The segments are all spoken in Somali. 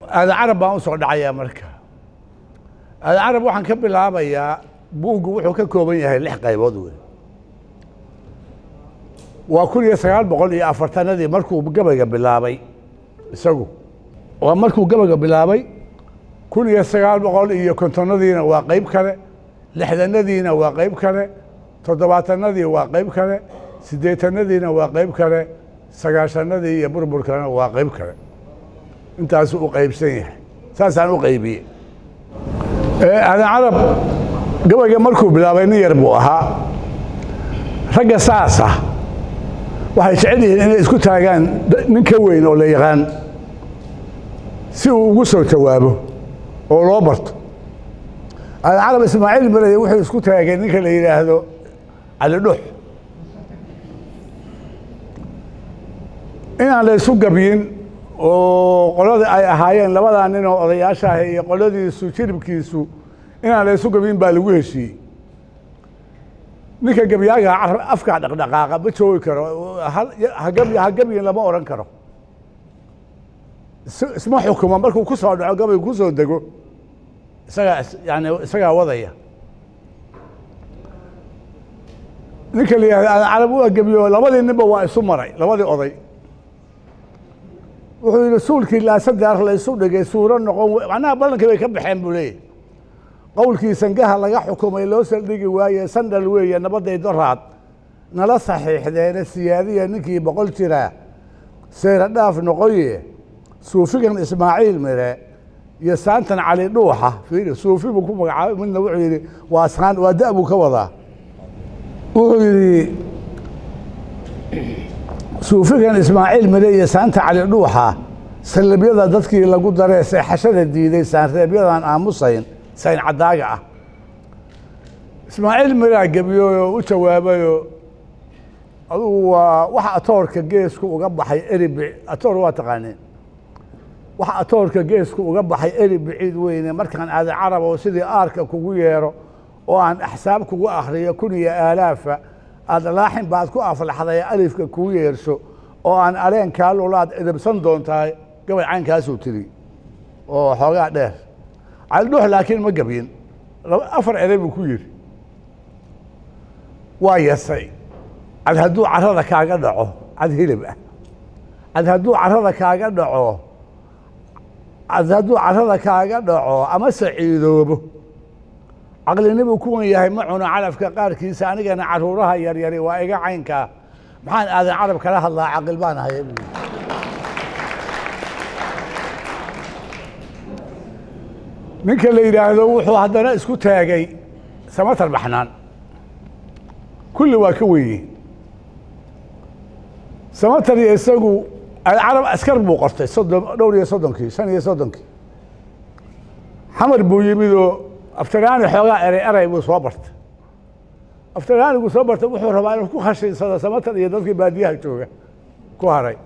aadan carab baan u soo dhacayaa marka aadan carab waxaan ka bilaabayaa buuggu wuxuu ka kooban yahay lix qaybood wey waa kun iyo sagaal boqol iyo afartanadii markuu gabayga bilaabay isagu waa markuu gabayga bilaabay kun iyo sagaal boqol iyo kontonadiina waa qayb kale lixdanadiina waa qayb kale toddobaatanadii waa qayb kale siddeetanadiina waa qayb kale sagaashanadii iyo burburkana waa qayb kale intaasuu u qaybsan yahay saasaan u qaybiyey aadan carab gabayga markuu bilaabay nin yar buu ahaa ragga saasa waxay jecel yihiin inay isku taagaan nin ka weyn oo la yaqaan si uu ugu soo jawaabo oo loo barto aadan carab ismaaciil mareye wuxuu isku taagay ninka la yidhaahdo cali dhux inaan la isu gabyin oo qoladii ay ahaayeen labadaa nin oo odayaasha ah iyo qoladiisu jiribkiisu inaan la isu gabyin baa lagu heshiiyey ninka gebyaaga afkaa dhaqdhaqaaqa ma joogi karo ha gebyin lama odhan karo isma xukumo markuu ku soo dhaco gabaygu ku soo dego isagaa yani isagaa wadaya ninka la yihahda aadan carab waa gebiyo labadii ninba waa isu maray labadii oday wuxuu yidhi suulkii laasadar la isu dhigay suuro noqon macnaha ballankii bay ka baxeen buu leeyahy qowlkii sangaha laga xukumay loo saldhigi waaye sandhal weeye nabadday doraad nala saxiixdeene siyaadiya ninkii boqol jiraa seyra dhaaf noqoye suufigan ismaaciil mire iyo saantan cali dhuuxa fiiri suufi buu ku magacaabay midna wuxuu yidhi waa saan waa da' buu ka wadaa wuxuu yidhi suufigan ismaaciil mire iyo saanta cali dhuuxa salibyada dadkii lagu daree seexashada diiday saanreebyadan aamusayn sayn caddaaga ah ismaaciil miraa gebiyooyo u jawaabayoo adugu waa waxa atoorka geesku uga baxay eribi atoor waa taqaaneen waxa atoorka geesku uga baxay eri biciid weyne markaan aadan carab oo sidii aarka kugu yeero oo aan axsaab kugu akhriyo kun iyo aalaafa aada laaxin baad ku aflaxday alifka kuu yeerso oo aan aleenkaa lulaad edabsan doontahay gabay caynkaasuu tiri oo xoogaa dheer caldhuux laakiin ma gebyin afar erey buu ku yidhi waa yasay cad hadduu carrada kaaga dhaco cad hilib ah cad hadduu carrada kaaga dhaco cad hadduu carrada kaaga dhaco ama saciidoobo caqlinibuu kuwan yahay ma cuno calafka qaarkiisa anigana caruuraha yaryari waa iga caynkaa maxaan aadan carab kala hadlaa caqil baan haya ninka la yidhaahdo wuxuu haddana isku taagay samatar baxnaan kulli waa ka weeye samatar iyo isagu carab askar buu qortay soddon dhowr iyo soddonkii shan iyo soddonkii xamar buu yimidoo aftaraani xoogaa erey eray buu soo bartay aftaraanigu soo bartay wuxuu rabaa inuu ku khashinsado samatar iyo dadkii baadiyaha jooga ku haray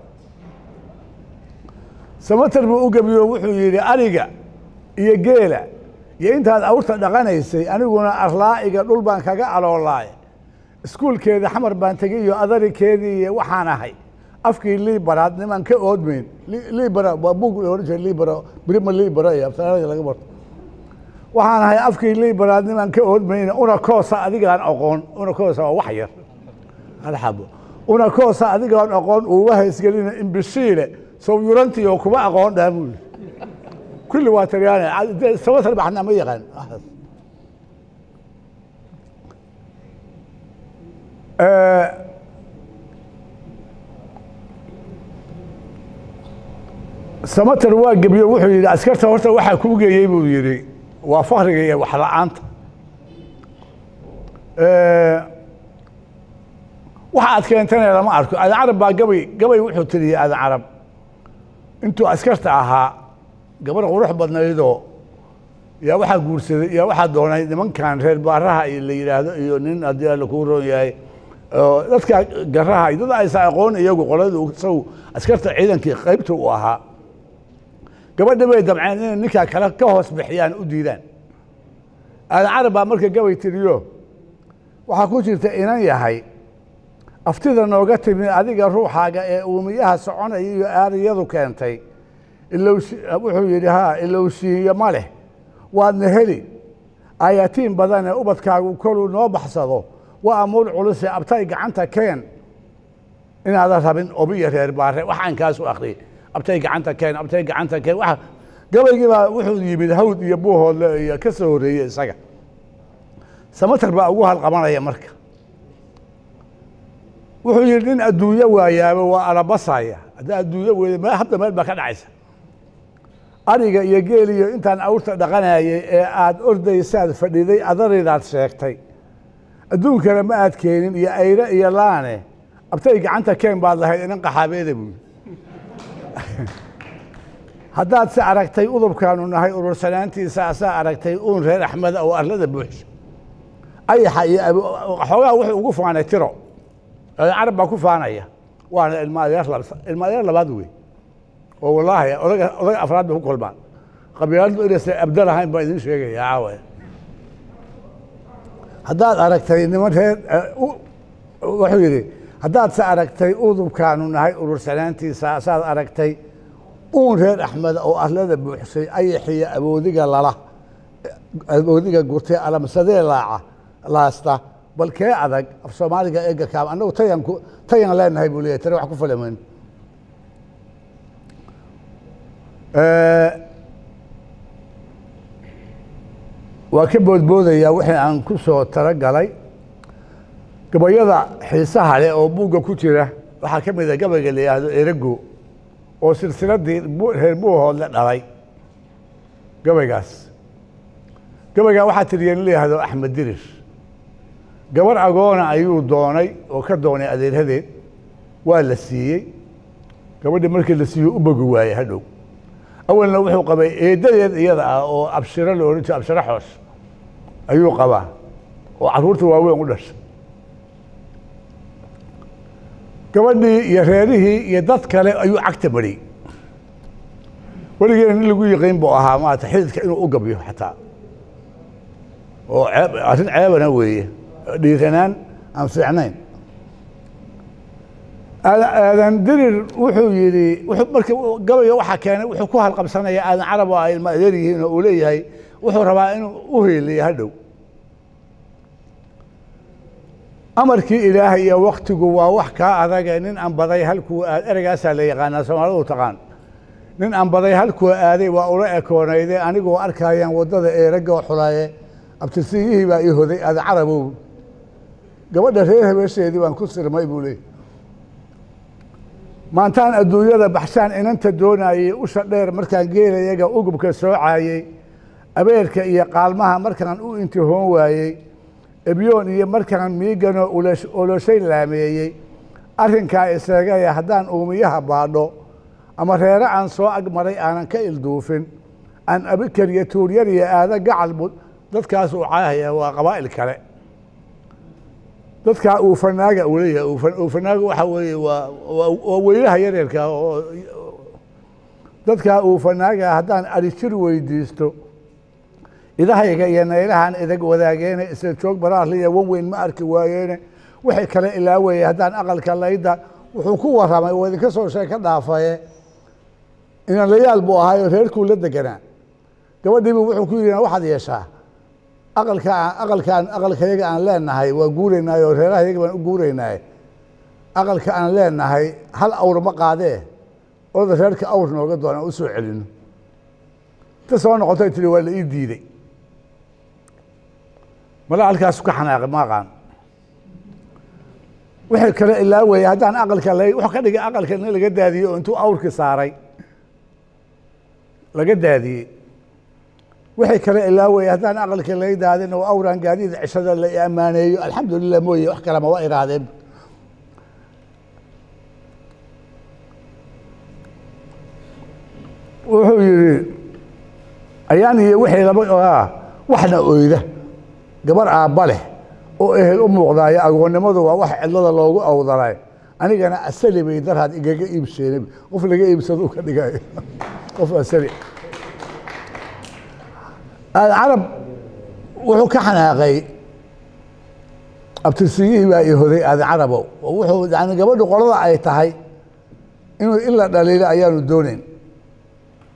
samatar buu u gebiyo wuxuu yidhi ariga iyo geela iyo intaad awrta dhaqanaysay aniguna arlaa'iga dhul baan kaga aloolaay iskuulkeeda xamar baan tegay iyo adarikeedii iyo waxaan ahay afkii liibaraad nimaan ka oodmayn liibara waa bug ohan jira liibara brima liibara iyo aftaraaniga laga barto waxaan ahay afkii liibaraad nimaan ka oodmayna una koosa adigaan aqoon una koosa waa wax yar alxabo una koosa adigaan aqoon uuma haysgelina imbishiile sowyurantiyo kuma aqoon dhaha buu yidhi kulli waa talyaani sabatar baxna ma yaqaan samatar waa gebiyo wuxuu yidhi askarta horta waxaa kuu geeyey buu yidhi waa fakriga iyo wax la-aanta waxa aad keentana lama arko aadan carab baa gabay gabay wuxuu tiriyey aadan carab intuu askarta ahaa gabar qurux badnaydoo yaa waxaa guursaday yaa waxaa doonay nimankan reer baaraha la yidhaahdo iyo nin haddii alla kuu roon yahay dadka garaha dad aysa aqoon iyagu qoladu isagu askarta ciidankii qaybta u ahaa gabadha bay damceen inay ninkaa kale ka hoos bixiyaan u diidaan aadan carab baa marka gabay tiriyo waxaa ku jirta inan yahay aftida nooga timi adiga ruuxaaga ee uumiyaha soconaya iyo aariyadu keentay ilowsi wuxuu yidhi haa ilowsiiyo ma leh waadna heli ayatiin badane ubadkaagu koluu noo baxsado waa amuur culuse abtay gacanta keen inaadan rabin obiyo reer baare waxaan kaasu akhriyey abtay gacanta keen abtay gacanta keen waa gabaygii baa wuxuu yimid hawd iyo buuhoodle iyo ka soo horreeyey isaga samatar baa ugu halqabanaya marka wuxuu yidhi nin adduunyo waayaaba waa alabasaya haddaa adduunyo weyda meel habda meel baa ka dhacaysa ariga iyo geeliyo intaan awrta dhaqanayay ee aada ordaysaad fadhiday adaraydaad sheegtay adduunkana ma aad keenin iyo ayre iyo laane abtay gacanta keen baad lahayd inan qaxaabeeda buuyi haddaad se aragtay udubkaanu nahay urursanaantiisa asaa aragtay uun reer axmeda oo arlada buuxsha ayaxa iyo xoogaa wuxuu ugu faanay tiro carab baa ku faanaya waana ilma adeer ilma adeer labaad wey oo wallaahi odaga odaga afraad bay ku kulmaan qabiiladu inaysan abda lahayn baan idin sheegaya caawa haddaad aragtay niman reer wuxuu yidhi haddaad se aragtay udubkaanu nahay urursanaantiisa asaad aragtay uun reer axmed oo arlada buuxsay ayaxiyo aboodiga lala aboodiga gurtay alamsadee laaca laasta bal kee adag af soomaaliga eega kaam annagu tayan ku tayan leenahay buu leeyahy tani wax ku falameyn waa ka boodboodayaa wixii aan ku soo talagalay gabayada xiisaha leh oo buugga ku jira waxaa ka mid a gabayga la yidhaahdo erago oo silsiladii reer buuhoodle dhalay gabaygaas gabaygaa waxaa tiriya nin la yihahdo axmed dirir gabar agoona ayuu doonay oo ka doonay adeerhadeed waa la siiyey gabadhii markii la siiyo u bogi waayey hadhow awalna wuxuu qabay eedadeed iyada ah oo abshiro la ohan jiro abshiro xoos ayuu qabaa oo carruurta waaweyn u dhashay gabadhii iyo reerihii iyo dad kale ayuu cagta mariyey weligeena nin lagu yiqiin buu ahaa maarata xididka inuu u gabyo xataa oo ceeb arrin ceebana weeye dhiiranaan aan fiicnayn aadan dirir wuxuu yidhi marka gabayga waxaa keenay wuxuu ku halqabsanaya aadan carab oo ay ilma adeer yihiin oo uu leeyahay wuxuu rabaa inuu u heeliyo hadhow amarkii ilaahay iyo waktigu waa wax kaa adage nin aan baday halkuu aad ereygaasaa la yaqaanaa soomaalidu taqaan nin aan baday halkuu aaday waa ula ekoonayde anigoo arkayaan waddada eeragoo xulaaye abtirsiiyihii baa ii hoday aadan carabow gabadha reer habeesheedii baan ku sirmay buu leey maantaan adduunyada baxshaan inanta doonayey usha dheer markaan geelayaga ugubka soocayey abeerka iyo qaalmaha markaan u intihoon waayey ebyoon iyo markaan miiganoo oloshay laameeyey arrinkaa isagaya haddaan uumiyaha baadho ama reere aan soo agmaray aanan ka ilduufin aan abikar iyo tuuryar iyo aada gacal dadkaas uu caahaya waa qabaa'il kale dadkaa uufanaaga uu leeyahay uufanaaga waxa weeye waa waa weylaha yareerka oo dadkaa uufanaaga haddaan arijir weydiisto idahayga iyo naylahan idag wadaageene isla joog baraarliya wan weyn ma arki waayeene wixii kale ilaaweye haddaan aqalka layda wuxuu ku warramay oo idinka soo sheeg ka dhaafaye inanlayaal buu ahaayo reerkuu la deganaa gabadhiibu wuxuu ku yidhi waxaad yeeshaa aqalka aqalkaan aqalkayaga aan leenahay waa guuraynaay oo reerahayaga baan u guuraynaay aqalka aan leenahay hal awr ma qaadee oda reerka awr nooga doon aan u soo celino inta soo noqotay tiri waa la ii diiday mala halkaasu ka xanaaqay ma aqaan wixii kale ilaa weeye haddaan aqalka la wuxuu ka dhigay aqalka in laga daadiyey oo intuu awrkii saaray laga daadiyey wixii kale ilaa weeye haddaan aqalka laga daadin oo awraan gaadiida cishada la ammaaneeyo alxamdulilah mooye wax kalema waa iraahdeen wuxuu yidhi ayaan iyo wixii laba ah waxna oyda gabar aabba leh oo ehel u muuqdaayo agoonnimadu waa wax cidlada loogu awdalay anigana asali bay darhaad igaga iibseen qof laga iibsado ka dhigayo qof asali carab wuxuu ka xanaaqay abtirsiyihii baa ii hoday aadan carabow oo wuxuu yani gabadhu qolada ay tahay inuu in la dhaliilo ayaanu doonayn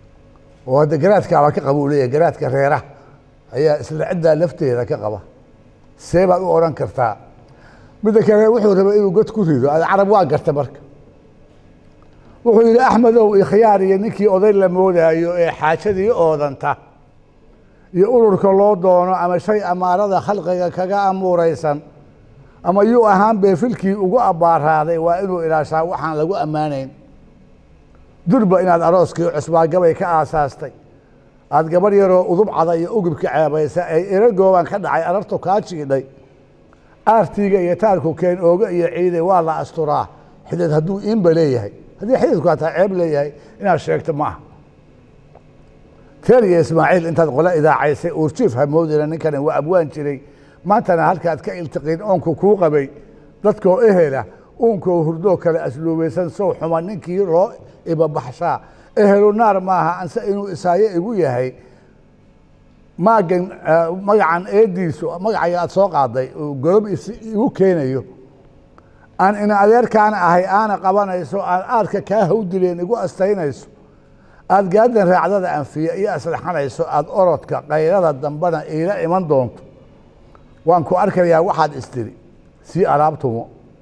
oo hadda garaadkaaba ka qaba uu leeyahay garaadka reeraha ayaa isla ciddaa lafteeda ka qaba see baad u odhan kartaa midda kale wuxuu rabay inuu god ku rido ada carab waa garta marka wuxuu yidhi axmedow ikhyaar iyo ninkii oday la moodaayo ee xaajadii oodanta iyo ururka loo doono ama shay amaarada khalqiga kaga amuuraysan ama yuu ahaan beefilkii ugu abbaaraaday waa inuu ilaashaa waxaan lagu ammaanayn durba inaad arooskii cusbaa gabay ka aasaastay aad gabarh yaroo udub cada iyo ugubka ceebaysa ay ero gooban ka dhacay arartu kaa jiidhay aartiiga iyo taarku keen ooga iyo ciiday waa la asturaa xidid hadduu iinba leeyahay haddii xididku hataa ceeb leeyahay inaad sheegto ma aha teer iyo ismaaciil intaad qole idaacaysay uurjiif hamoodina ninkani waa abwaan jiray maantana halkaad ka iltiqiin oonku kuu qabay dadkoo ehela uunkoo hurdoo kale asluubaysan sow xuma ninkii loo ibabaxshaa ehelu naar maaha anse inuu isaayo igu yahay maagan magacan eediisu magacaga aad soo qaaday uu golob igu keenayo aan ina adeerkaana ahay aana qabanayso aan aadka kaa hawdileen igu astaynayso aad gaadan raacdada anfiya iyo aslaxanayso aad orodka kayrada dambena iila iman doonto waan ku arkayaa waxaad istiri sii alaabtumo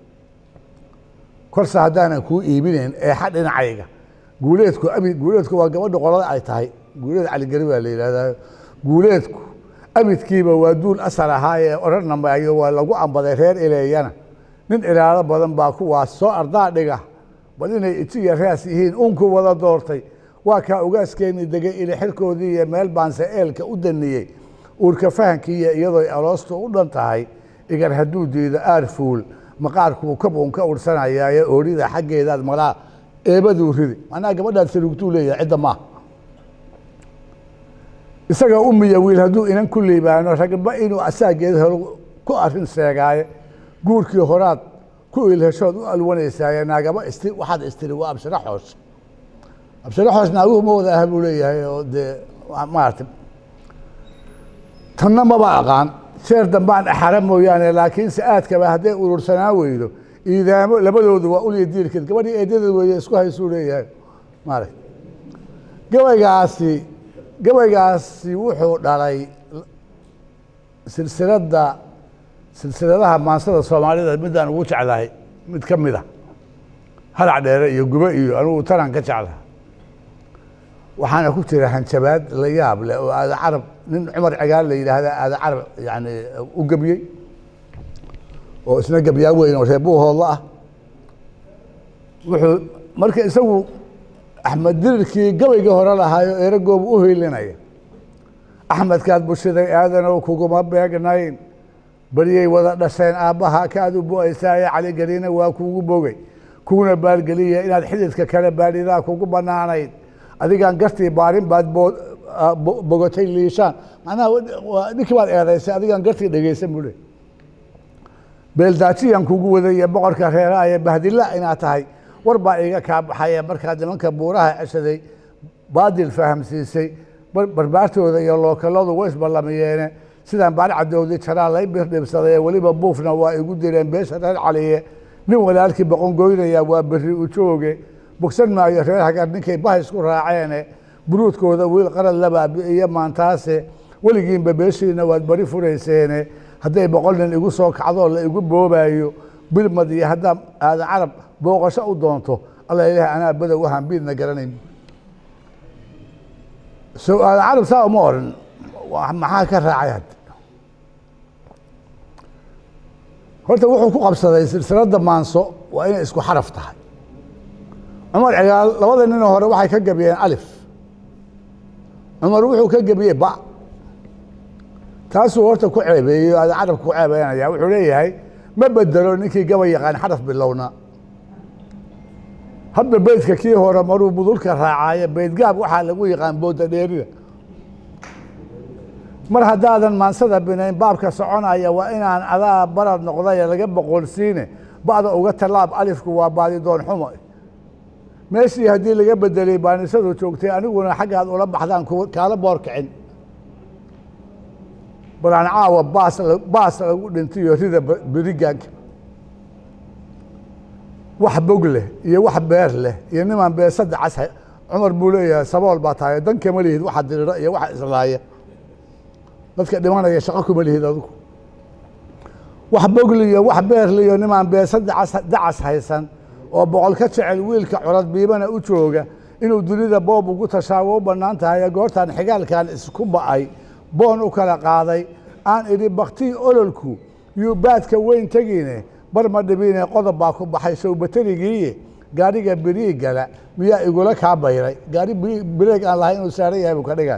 korse haddaanan kuu iibinayn eexa dhinacayga guuleedku abi guuleedku waa gabadha qolada ay tahay guuleed caligari baa la yidhahdaa guuleedku abidkiiba waa duul asal ahaa ee odhanamayo waa lagu ambaday reer ileeyana nin ilaalo badan baa kuwaas soo ardaa dhiga bal inay ijiya raas yihiin unku wada doortay waa kaa ugaaskeeni degay ili xirkoodii iyo meel baanse eelka u daniyey uurka fahankiiyo iyadooy aloostu u dhan tahay igar hadduu diido aar fuul maqaarkuu kabuun ka ursanayaaye oorida xaggeedaad malaa eebaduu ridi macnaha gabadhaad salugtuu leeyahay cidda maaha isaga umiya wiil hadduu inan ku liibaano ragba inuu asaageed helo ku arrin seegaaye guurkii horaad ku ilheshood u alwanaysaaye naagaba isti waxaad istiri waa abshiro xoos abshiro xoos naaguhu ma wada aha buu leeyahay oo dee maarata tanna maba aqaan sheer dambaan axara mooyaane laakiinse aadkaba hadday urursanaa weydo iidaamo labadoodu waa ulya diirkeed gabadhii eedadeed weeye isku haysuu leeyahay maarata gabaygaasi gabaygaasi wuxuu dhalay silsiladda silsiladaha maansada soomaalida midaan ugu jeclahay mid ka mid a halac dheere iyo gube iyo anugu tanaan ka jeclaha waxaana ku jira hanjabaad la yaab leh oo aada carab nin cumar cigaal la yidhaahda aada carab yani u gebiyey oo isna gebyaa weyn oo reebuuhoodla ah wuxuu marka isagu axmed dirirkii gabaygii hore lahaayo eragoobu u hiilinaya axmedkaad bushiday aadanow kuguma beegnayn beriyay wada dhasheen aabbaha kaad u bu-aysaaye caligeliina waa kuugu bogay kuuna baalgeliya inaad xididka kale baadhidaa kugu bannaanayd adigaan gartii baarin baad bogotay liishaan macnaha ninkii baad eedaysay adigaan gartii dhegeysan buu le beeldaajiyan kugu wadaya boqorka reeraaye bahdilla inaad tahay war baa iiga kaa baxaye markaad nimanka buuraha ceshaday baadil fahamsiisay barbaartooda iyo lookaladu way isballamiyeene sidaan baar cadowdi jaraa lay birdhibsaday weliba buufna waa igu direen beesha reer caliye nin walaalkii boqon goynaya waa berri u jooge bogsan maayo reer hagar ninkay bah isku raaceene buruudkooda wiil qarad la baabi'iyo maantaase weligiinba beeshiina waad bari furayseene hadday boqol nin igu soo kacdoo la igu boobaayo bilmad iyo haddaa aadan carab booqasho u doonto alla ilaah anaa badow ahaan biidna garanayn so aadan carab saa uma oran maxaa ka raacay hadda horta wuxuu ku qabsaday silsiladda maanso waa inay isku xaraf tahay cumar cigaal labada ninoo hore waxay ka gebiyeen alif cumar wuxuu ka gebiyey ba taasuu horta ku ceebeeyey aadan carabka ku ceebeynaya wuxuu leeyahay ma bedelo ninkii gaba yaqaan xaraf bilowna hadda beydka kii hore maruu budulka raacaaye beydgaab waxaa lagu yaqaan booda dheerida mar haddaadan maansada binayn baabka soconaya waa inaan adaa barad noqdaye laga boqolsiine ba'da uga tallaab alifku waa baadidoon xumo meeshii haddii laga bedelay baanisadu joogtay aniguna xaggaad ula baxdaan kaala boor kicin balaan caawa baas baas lagu dhintiyo rida berigaanka wax bog leh iyo wax beer leh iyo nimaan beesada cas cumar buu leeyahay sabool baa tahay dan kama lihid waxa dirira iyo waxa islaaya dadka dhimanaya shaqo kuma lihid adigu wax bogliyo wax beerliyo nimaan beesa dacas dacas haysan oo boqol ka jecel wiilka curad biibana u jooga inuu dunida boob ugu tashaawo u bannaan tahay goortaan xigaalkan isku ba'ay boon u kala qaaday aan idhi baktii ololku yuu baadka weyn tegine bar ma dhibine qodob baa ku baxay sowbaterigiiye gaadhiga birii gala miyaa igula kaa bayray gaari bireeg aan lahay inuu saaran yahay buu ka dhigay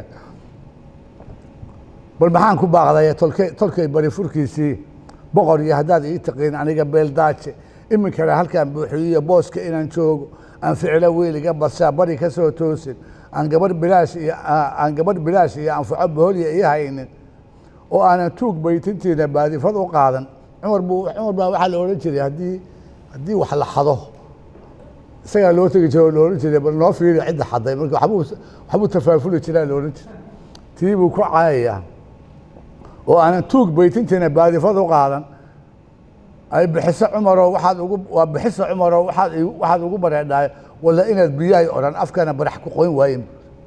bal maxaan ku baaqday tolkey tolkay bari furkiisii boqor iyo haddaad ii taqiin aniga beeldaaje iminkana halkaan buuxiyiyo booska inaan joogo aan ficilo wiiliga badsaa bari ka soo toosin aan gabarh bilaash iyo aan gabarh bilaash iyo anfaco boholya ii haynin oo aanan tuug baytintiina baadifad u qaadan cumar buu cumar baa waxaa la odhan jiray haddii haddii wax la xado isagaa loo tegi jiro oo la odhan jiray bal noo fiiri cidda xaday marka waxbuu waxbuu tafaafuli jiraa la odhan jiray tii buu ku caayayaa oo aanan tuug baytintiina baadifad u qaadan ay bixiso cumaroo waxaad ugu waa bixiso cumaroo waxaad waxaad ugu bareedhaay walla inaad biyahay odhan afkana barax ku qoyn waayen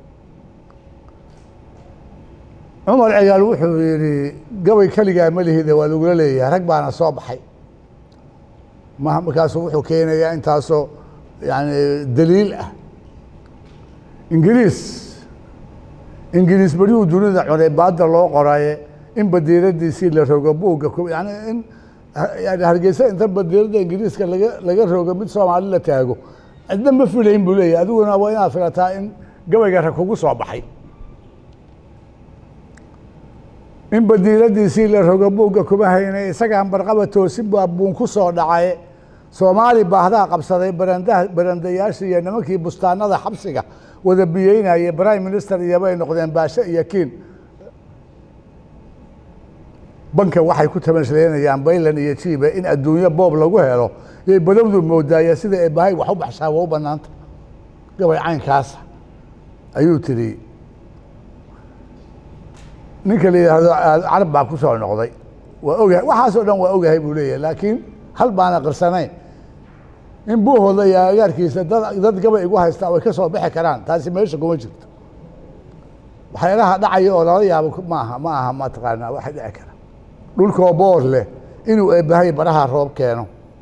cumar cigaal wuxuu yidhi gabay keligaa ma lihide waa lagula leeyahay rag baana soo baxay ma markaasuu wuxuu keenayaa intaasoo yani daliil ah ingiriis ingiriis berihuu dunida cunay baadda loo qoraye in badiiradiisii la rogo buugga yani in yani hargeysa inta badiirada ingiriiska laga laga rogo mid soomaali la taago cidna ma filayn buu leeyahy adiguna waa inaad filataa in gabayga rag kugu soo baxay in badiiradiisii la rogo buugga kuma haynay isagaan barqaba toosin baa buun ku soo dhacay soomaali baahdaa qabsaday barandaha barandayaashii iyo nimankii bustaanada xabsiga wada biyeynayay prime minister iyo bay noqdeen baashe iyo kiin banka waxay ku tamasleynayaan baylan iyo jiiba in adduunyo boob lagu helo yay badowdu moodaaya sida eebahay wax u baxshaa waa u bannaanta gabay caynkaasa ayuu tiri ninka la yidhaahdo carab baa ku soo noqday waa ogahay waxaasoo dhan waa ogahay buu leeyahay laakiin hal baana qirsanayn in buuhooda iyo agaarkiisa dad dad gabay igu haystaa way ka soo bixi karaan taasi meesha kuma jirto waxyaalaha dhacaya oo lala yaabo maaha ma aha mataqaanaa waxa dhici kara dhulkoo boor leh inuu eebbahay baraha roob keeno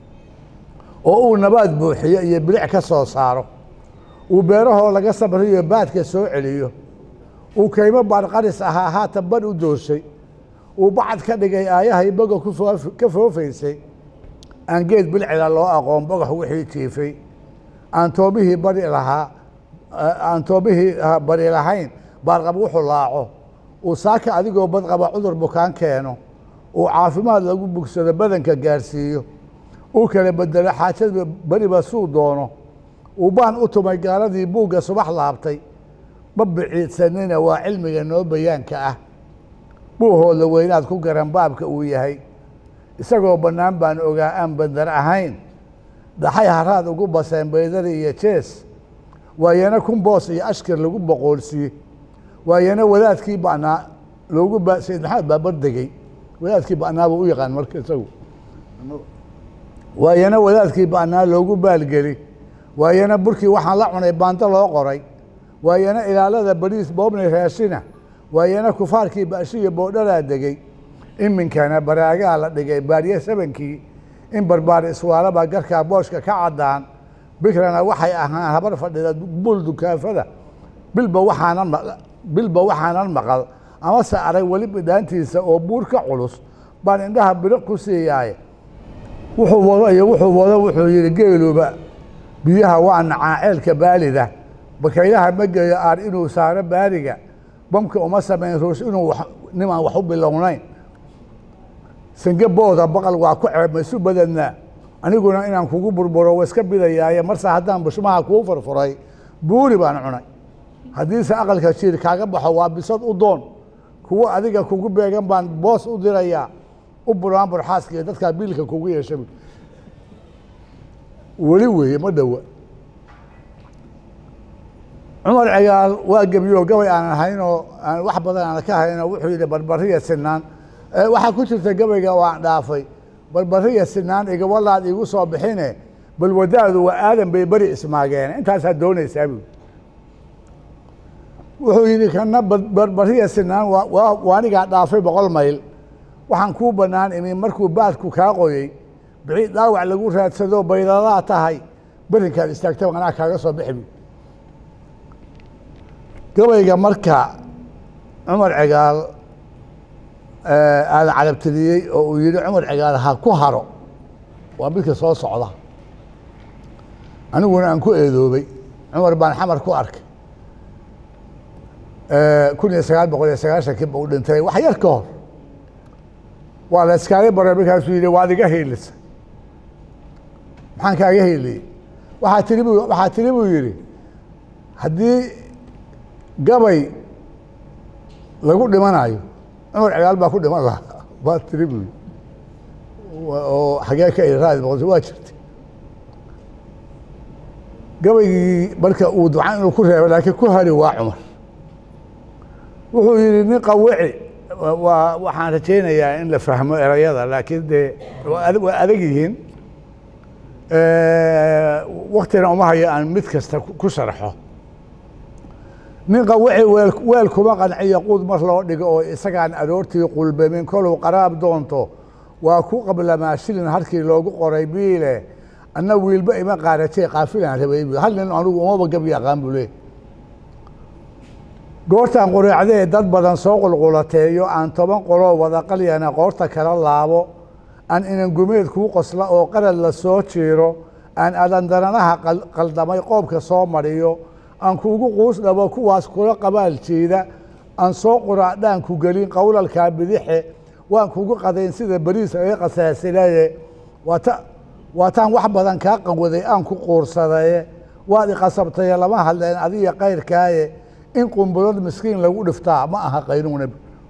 oo uu nabaad buuxiyo iyo bilic ka soo saaro uu beerahoo laga sabriyo baadka soo celiyo uu kaymo baarqaris ahaa haatan bar u doorshay uu bacad ka dhigay aayahay boga ka foofaysay aan geed bilcila loo aqoon bogax wixii jiifay aan toobihii bari lahaa aan toobihii bari lahayn baarqab wuxuu laaco uu saaka adigoo badqaba cudur bukaan keeno uu caafimaad lagu bugsado badanka gaarsiiyo uu kala bedelo xaajada beriba suu doono uu baan u tumay gaaladii buugga subax laabtay ma biciidsanina waa cilmiga noo bayaanka ah buuhooda weynaad ku garan baabka uu yahay isagoo bannaan baan ogaa aan bandar ahayn dhaxay haraad ugu baseen baydari iyo jees waayana kun boos iyo ashkir lagu boqoolsiye waayana wadaadkii ba'naa loogu ba sayid maxamed baa bardegey wadaadkii ba'naa buu u yaqaan marka isagu waayana wadaadkii ba'naa loogu baalgeli waayana burkii waxaan la cunay baando loo qoray waayana ilaalada bariis boobnay raashina waayana kufaarkii baashiya boodhalaa degey iminkana baraagaa la dhigay baariye sabankii in barbaar iswaalaba garkaa booshka ka caddaan bikrana waxay ahaan habar fadhida bul dukaafada bilba waxaanan bilba waxaanan maqal amase arag weli bidhaantiisa oo buur ka culus baan indhaha biriq ku siiyaaye wuxuu wado iyo wuxuu wado wuxuu yidhi geeluba biyaha waa nacaa ceelka baalida bakaylaha ma geeyo aar inuu saaro baariga bamka uma samayn ruus inuu nimaan wax u bilownayn sange booda baqal waa ku ceeb maisu badadnaa aniguna inaan kugu burburo wa iska bidayaaye marse haddaan bushmaha kuu furfuray buuri baan cunay haddiise aqalka jiir kaaga baxo waa bisad u doon kuwo adiga kugu beegan baan boos u dirayaa u buraan burxaaskiiyo dadkaa biilka kugu yeesha weli weeye ma dhowa cumar cigaal waa gebiyo gabay aan ahaynoo aan wax badan aan ka haynoo wuxuu yidhi barbariya sinaan waxaa ku jirta gabayga waan dhaafay barbariya sinaan igawalaad igu soo bixine bal wadaadu waa aadan bay beri ismaageen intaasaa doonaysaa buui wuxuu yidhi kana barbariya sinaan waanigaa dhaafay boqol mayl waxaan kuu bannaan imi markuu baadku kaa qoyey bixi dhaawac lagu raadsado baydadaa tahay berinkaad istaagtay anaa kaaga soo bixi gabayga marka cumar cigaal aadan carabtiriyey oo uu yidhi cumar cigaal ha ku haro waa midka soo socda aniguna aan ku eedoobay cumar baan xamar ku arkay kun iyo sagaal boqol iyo sagaashankii ba u dhintay wax yar ka hor waa la iskaaga baray markaasuu yidhi waad iga hiilisa maxaan kaaga hiiliyey waxaa tiri bu waxaa tiri buu yidhi haddii gabay lagu dhimanayo cumar cigaal baa ku dhiman lahaa waa tiri buu yidhi oo xagee ka iri raadi boqolsi waa jirtay gabaygii marka uu ducan inuu ku reebay laakiin ku hari waa cumar wuxuu yidhi nin qawici waa waxaan rajaynayaa in la fahmo erayada laakiin dee waa adag yihiin waktina uma hayo aan mid kasta ku sharxo nin qawici weel weel kuma qanciyo quud mar loo dhigo oo isagaan aroortii qulbamin koluu qaraab doonto waa ku qablamaa shilin halkii loogu qoray biile anna wiilba ima qaarajay qaafilaan rabay bu hal nin anugu umaba gabi aqaan buu leey goortaan qureecdee dad badan soo qulqulateeyo aan toban qoloo wada qalyana qoorta kala laabo aan inangumeed kuu qosla oo qarad la soo jiiro aan adandaranaha qaldamay qoobka soo mariyo aan kuugu quus dhabo kuwaas kula qabaal jeeda aan soo quraadhaan ku gelin qowlalkaa bidixe waan kugu qadayn sida beriis laga qasaasilaye waata waataan wax badan kaa qawaday aan ku quursadaye waad iqasabtaye lama hadleen adiga kayrkaaye in qumbulad miskiin lagu dhiftaa ma aha qaynuuna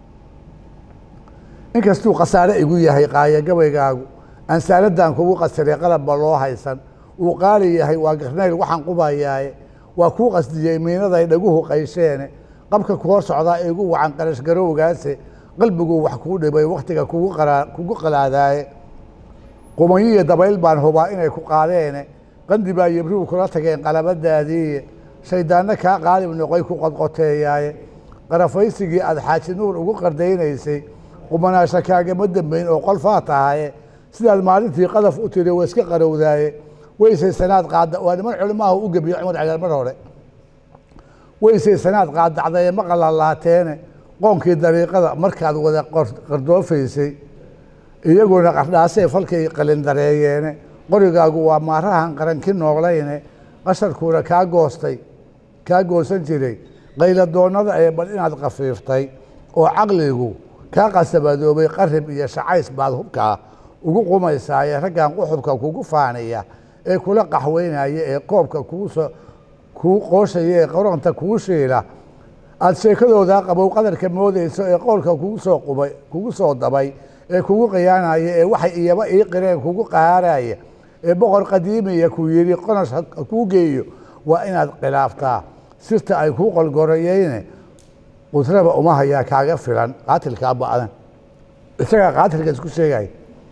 inkastuu khasaare igu yahay qaaya gabaygaagu ansaaladaan kugu qasiray qalabba loo haysan uu qaali yahay waa garnayl waxaan qubayaaye waa kuu qasdiyey miinaday dhaguhu qaysheene qabka ku hor socdaa igu wacan qarash garowgaase qalbiguu wax kuu dhibay wakhtiga kugu qalaadaaye qumayiyo dabayl baan hubaa inay ku qaadeene qandi baa yebrigu kula tageen qalabadaadiiye shayddaanno kaa qaalib noqoy ku qodqoteeyaaye qarafaysigii aad xaaji nuur ugu qardaynaysay qumanaasha kaagama dembayn oo qolfaa tahaye sidaad maalintii qadaf u tiri wa iska qarowdaaye weysay sanaad qaada waa niman culimaaha u gebiyo cumar cagaar mar hore weysay sanaad qaadacdaye ma qalalaateene qoonkii dariiqada markaad wada qardoofaysay iyaguna qardhaasay falkay qalindareeyeene qorigaagu waa maarahan qaranki nooglayne qasharkuuna kaa goostay kaa goosan jiray qayladoonnada ee bal inaad khafiiftay oo caqligu kaa qasabadoobay qarib iyo shacays baad hubkaa ugu qumaysaaye raggan quxubka kugu faaniya ee kula qaxweynaya ee koobka kuusoo kuu qooshaya ee qoronta kuu shiila aada sheekadoodaa qabow qadarka moodayso ee qowlka kugu soo qubay kugu soo dabay ee kugu khiyaanaya ee waxay iyaba ii qireen kugu qahaaraya ee boqor qadiimiya ku yidhi qonash ha kuu geeyo waa inaad khilaaftaa sirta ay kuu qolgorayeyne qudraba uma hayaa kaaga filan qaatilkaa ba'dan isagaa qaatilka isku sheegaya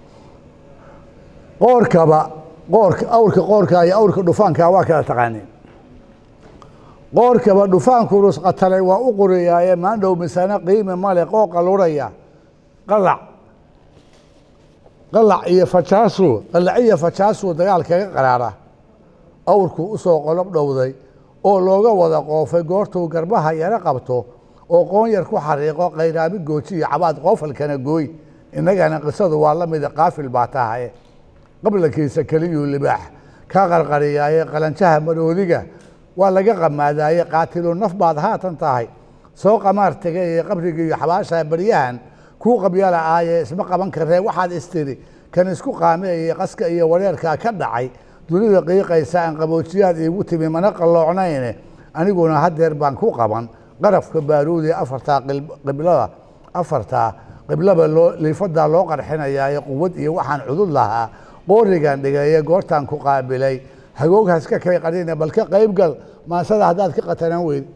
qoorkaba qoorka awrka qoorkaa iyo awrka dhufaankaa waa kala taqaaneen qoorkaba dhufaanku rusqatalay waa u qoriyaaye maandhow misane qiimi male qooqa luraya qalac qalac iyo fajaasu qalac iyo fajaasuu dagaal kaga qaraara awrkuu u soo qolob dhowday oo looga wada qoofay goortuu garbaha yaro qabto oo qoon yar ku xariiqo khayraami gooji iyo cabaad qoofalkana gooy innagana qisadu waa la mida qaafil baa tahaye qablankiisa keliyuu libaax ka qarqariyaaye qalanjaha maroodiga waa laga qamaadaaye qaatilu naf baad haatan tahay soo qamaar tegay ee qabrigii iyo xabaasha baryahan kuu qabyala aaye isma qaban karee waxaad istiri kan isku qaameeye qaska iyo wareerkaa ka dhacay dunida qiiqaysa aan qaboojiyaad iigu timi mana qalloocnayne aniguna haddeer baan ku qaban qarafka baaruudi afartaa qiblada afartaa qiblaba loo liifadaa loo qarxinayaaye quwad iyo waxaan cudud lahaa qoorigan dhigaye goortaan ku qaabilay hagooghaas ka kay qarina bal ka qayb gal maasada haddaad ka qatanaan weyd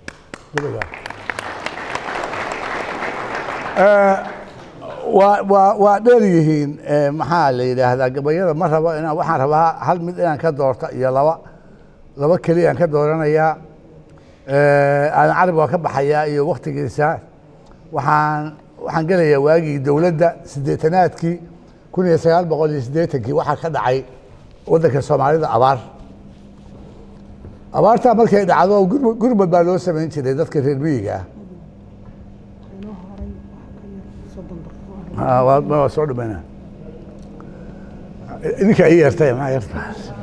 waa waa waa dheer yihiin maxaa la yidhaahdaa gabayada ma rabo inaan waxaan rabaa hal mid inaan ka doorto iyo laba laba keliyaan ka dooranayaa aadan carab waa ka baxayaa iyo waktigiisa waxaan waxaan gelayaa waagii dowladda siddeetanaadkii kun iyo sagaal boqol iyo siddeetankii waxaa ka dhacay waddanka soomaalida abaar abaartaa markay dhacdo gur- gurmad baa loo samayn jiray dadka reer miyiga ah inoo horay wax ka yar soddon daqiiqo Ah, waa waa soo dhamayna idinka ii yeertay maxaa yeerta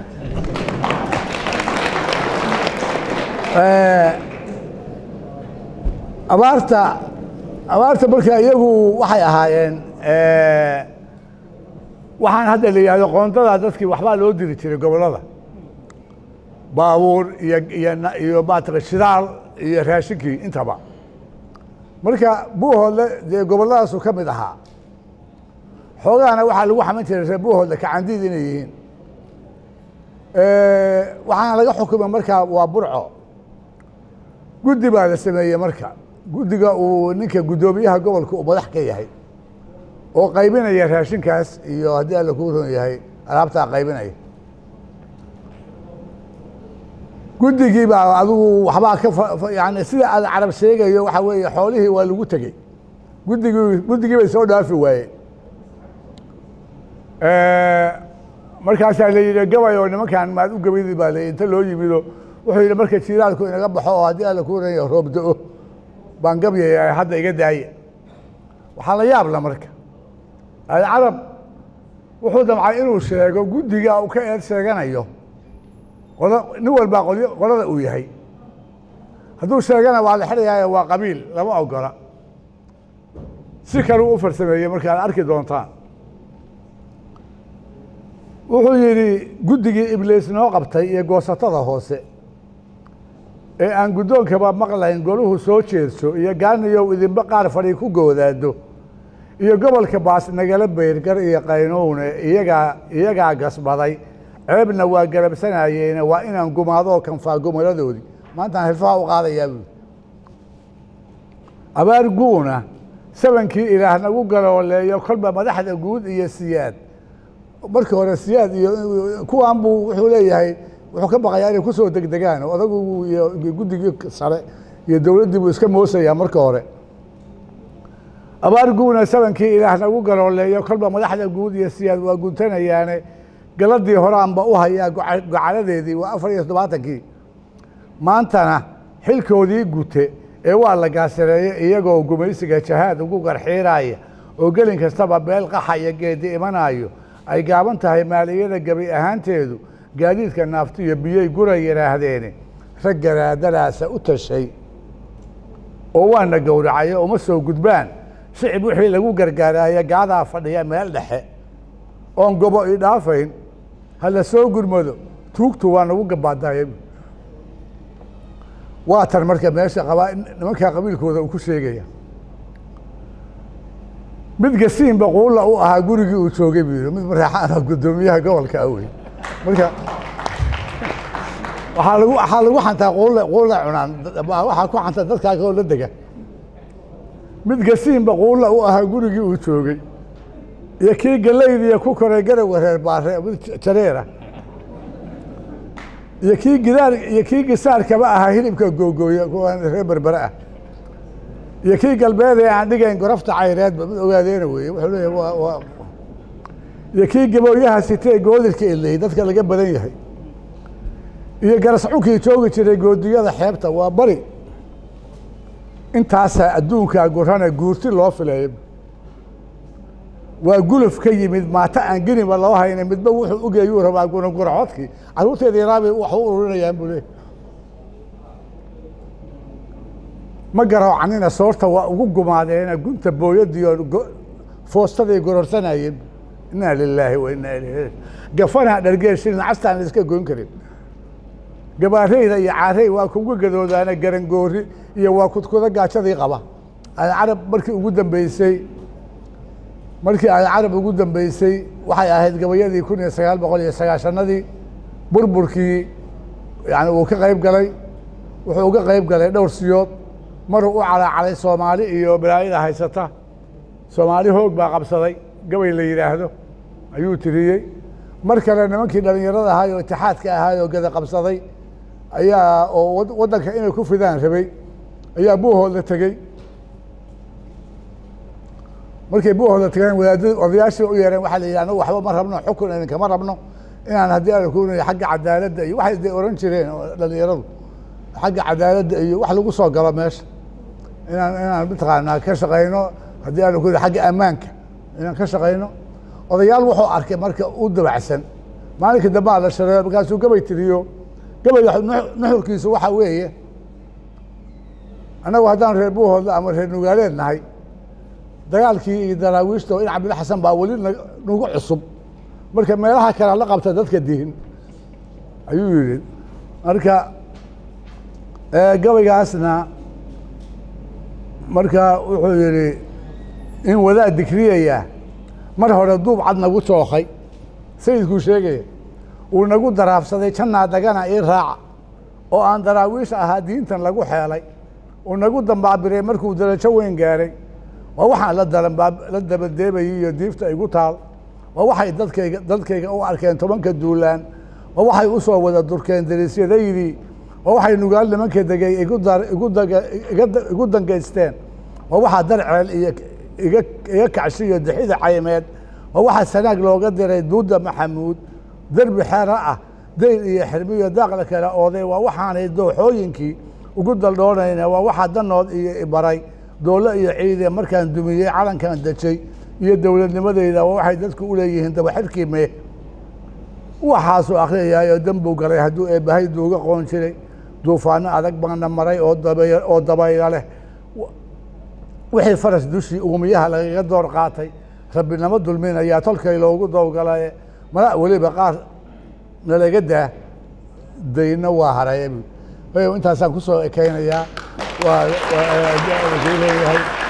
abaarta abaarta marka iyagu waxay ahaayeen eh, waxaan hadda la yidhahdo qoondada dadkii waxbaa loo diri jiray gobollada baabuur iyo iyo na- iyo maataqan shidaal iyo raashinkii intaba marka buuhoodle dee gobolladaasu ka mid ahaa xoogahana waxaa lagu xaman jiray reer buuhoodle kacandiid inay yihiin waxaana laga xukumay markaa waa burco guddi baa la sameeyey marka guddiga uu ninka guddoomiyaha gobolka uu madax ka yahay oo qaybinaya raashinkaas iyo haddii alla kuu ron yahay alaabtaa qaybinaya guddigii baa adigu waxbaa ka fa- fa- yani sida aad carab sheegayo waxa weeye xoolihii waa lagu tegey guddigii guddigii bay soo dhaafi waayeen markaasaa la yidhi gabay oo nimankan maad u gabaydi baa la inta loo yimido wuxuu yidhi marka jiiraalku inaga baxo oo haddii alla kuu ran yahay roob da-o baan gabyaya hadda iga daaya waxaa la yaabla marka alcarab wuxuu damcay inuu sheego guddiga uu ka eed sheeganayo qola nin walbaa qolyo qolada uu yahay hadduu sheegana waa la xidhayaayo waa qabiil lama ogola si kale u farsameeyey marka aad arki doontaan wuxuu yidhi guddigii ibliis noo qabtay iyo goosatada hoose ee aan guddoonkaba maqlayn goluhu soo jeedso iyo gaaniyow idinba qaar fadhi ku goodaado iyo gobolka baas nagala beyrgar iyo qaynowne iyagaa iyagaa gasbaday ceebna waa garabsanayeene waa inaan gumaadoo kanfaa gumaladoodii maantaan hilfaha u qaadayaa buuri abaar guuna sabankii ilaah nagu galooleeyo kolba madaxda guud iyo siyaad markii hore siyaad iyo kuwan buu wuxuu leeyahay wuxuu ka baqayaa inay kusoo degdegaan oo odagu iyo guddigii sare iyo dowladdii buu iska moosayaa marka hore abaar guuna sabankii ilaah nagu galooleeyo kolba madaxda guud iyo siyaad waa guntanayaane galadii horaanba u hayaa goca- gocaladeedii waa afar iyo toddobaatankii maantana xilkoodii gute ee waa la gaasareeye iyagoo gumaysiga jahaad ugu garxiiraya oo gelin kastaba beel qaxa iyo geedi imanayo ay gaaban tahay maaliyada gebi ahaanteedu gaadiidka naafto iyo biyey gura yidhaahdeene rag garaadadaasa u tashay oo waana gowracayo uma soo gudbaan shicib wixii lagu gargaaraaye gaadaa fadhiya meel dhexe oon gobo i dhaafayn ha la soo gurmado tuugtu waa nagu gabaadaya waa tan marka meesha qabaa nimankaa qabiilkooda uu ku sheegaya mid gasiin baquulla u ahaa gurigii uu joogay buu yidhi mid mareexaana guddoomiyaha gobolka awey marka waxaa lagu waxaa lagu xantaa quulla quulla cunaan waxaa ku xanta dadkaa kaloo la dega mid gasiin baquulla u ahaa gurigii uu joogay iyo kii gallaydiiya ku koray garawga reer baare mid jareera iyo kii gidaar iyo kii gisaarkaba ahaa hilibka googooya kuwaan reer berbere ah iyo kii galbeed ee aan dhigayn gorofta cayreedba mid ogaadeena weeye wuxuu leeyahay waa waa iyo kii gabooyaha sitee goodirka iley dadka laga badan yahay iyo garascunkii joogi jiray goodiyada xeebta waa bari intaasaa adduunkaa gurane guurti loo fileeyo waa guluf ka yimid maata aan geniba loo hayna midba wuxuu ogayuu rabaa gunaguraxodkii carruurteeda yaraabay wax u ururinayaan buu leeyahy ma garoocanina soorta waa ugu gumaadeena gunta booyadiio foostaday gororsanayeen inaa lilaahi wa inaa ilayhi gafanaa dhargeeshinin castaan la iska goyn karin gabaareyda iyo caarey waa kugu gadoodaana garangoori iyo waa kudkuda gaajadii qaba aan carab markii ugu dambeysay markii aan carab ugu dambeysay waxay ahayd gabayadii kun iyo sagaal boqol iyo sagaashanadii burburkii yani uu ka qayb galay wuxuu uga qayb galay dhowr siyood maruu u calaacalay soomaali iyo balaayada haysata soomaali hoog baa qabsaday gabay la yidhaahdo ayuu tiriyey mar kale nimankii dhallinyarada ahaay oo itixaadka ahaay oo gada qabsaday ayaa oo wad- waddanka inay ku fidaan rabay ayaa buuhooda tegey markay buuhooda tegeen wadaadada odayaashii u yeereen waxaa la yidhi anagu waxba ma rabno xukun idinkama rabno inaan haddii aan ku xagga cadaaladda iyo waxay de oran jireen oo dhalinyaradu xagga cadaaladda iyo wax lagu soo galo meesha inaan inaan mataqaanaa ka shaqayno haddii aan ku xagga ammaanka inaan ka shaqayno odayaal wuxuu arkay marka u dabacsan maalinka dambe aa la shareeyo markaasuu gabay tiriyo gabayga nuxur- nuxurkiisu waxa weeye annagu haddaan reer buuhoodla ama reer nugaaleed nahay dagaalkii iyo daraawiishta oo in cabdilla xasan baa weli na- nagu cusub marka meelaha kale la qabta dadka dihin ayuu yidhi marka eh, gabaygaasna marka wuxuu yidhi in wadaad dikriyaya mar hore duub cad nagu tookay sayidkuu sheegaya uu nagu daraafsaday jannaa dagana ii raaca oo aan daraawiish ahaa diintan lagu xeelay uu nagu dambaabiray markuu darajo weyn gaaray waa waxaan la dalanbaab- la dabadeebayay iyo diifta igu taal waa waxay dadkayga dadkayga u arkeen tobanka duulaan waa waxay u soo wada durkeen dariisyadaydii waa waxay nugaal nimanka degay igu dar igu daga iga da- igu dangaysteen waa waxaa darceel iyo iga iga kacshi iyo dixida caymeed waa waxaa sanaag looga diray duuda maxamuud derbi xero ah dayl iyo xirmiyo daaqla kale ooday waa waxaanay dooxooyinkii ugu daldhoonayna waa waxaa danood iyo ibaray doole iyo ciide markaan dumiyey calankan dejay iyo dowladnimadeyda waa waxay dadku u leeyihiin dabaxirkii mee waxaasuu akhriyayaayo dembuu galay hadduu eebbahay duuga qoon jiray duufaano adag baana maray oo dabay oo dabayla leh wixii faras dushii uumiyaha lagaga door qaatay rabbinamo dulminayaa tolkay loogu dowgalaye mala weliba qaar nalaga daa dayna waa haraya bu intaasaan kusoo ekeynayaa waa waa- waa- leeyahay